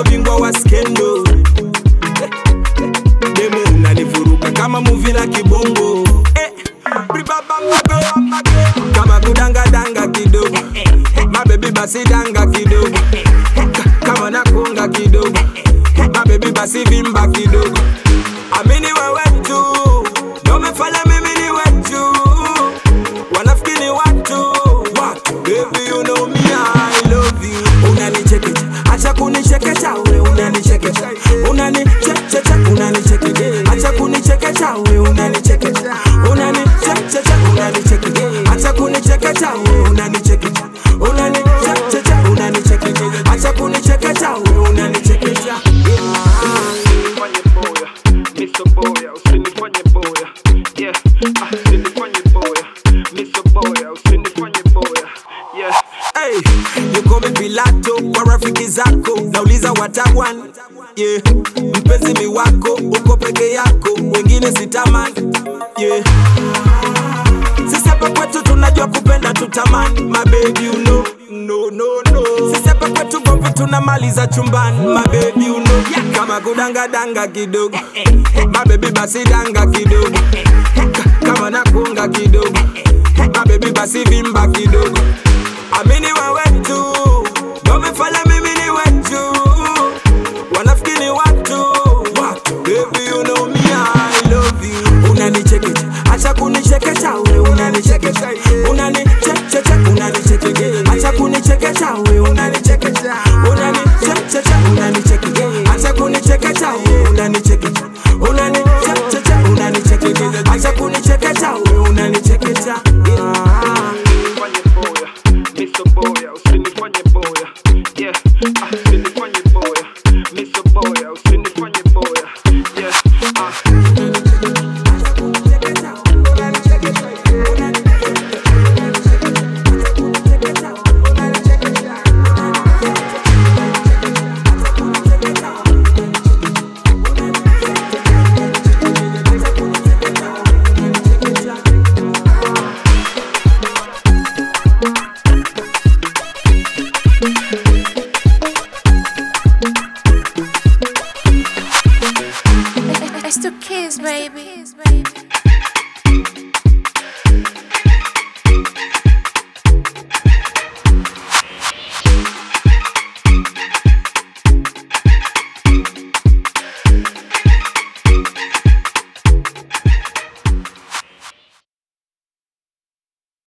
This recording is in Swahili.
bingwa wa skendo demu unanivuruga kama muvi la kibongo eh, bribabambabe, kama kudangadanga kidogo mabebi basi danga kidogo Ka- kama nakunga kidogo mabebi basi vimba kidogo amini wewe tu ndo umefanya mimi ni wetu wanafikiri watu watu baby you know me I love you unanichekecha acha kunichekesha we unanichekecha unanichekecha unanichekecha acha kunichekecha we unanichekecha unanichekecha unanichekecha acha kunichekecha we unanichekecha unanichekecha unanichekecha acha kunichekecha we unanichekecha usinifanye boya miso boya usinifanye boya yeah ah, usinifanye boya miso boya usinifanye boya yeah Hey, yuko Pilato kwa rafiki zako, nauliza watawan yeah. Mpenzi mi wako uko peke yako, wengine sitamani yeah. Sisi hapa kwetu tunajua kupenda tutamani, my baby you know no no no. Sisi hapa kwetu gomvi tunamaliza chumbani, my baby you know kama kudanga danga kidogo, my baby basi danga kidogo, Ka- kama nakunga kidogo, my baby basi vimba kidogo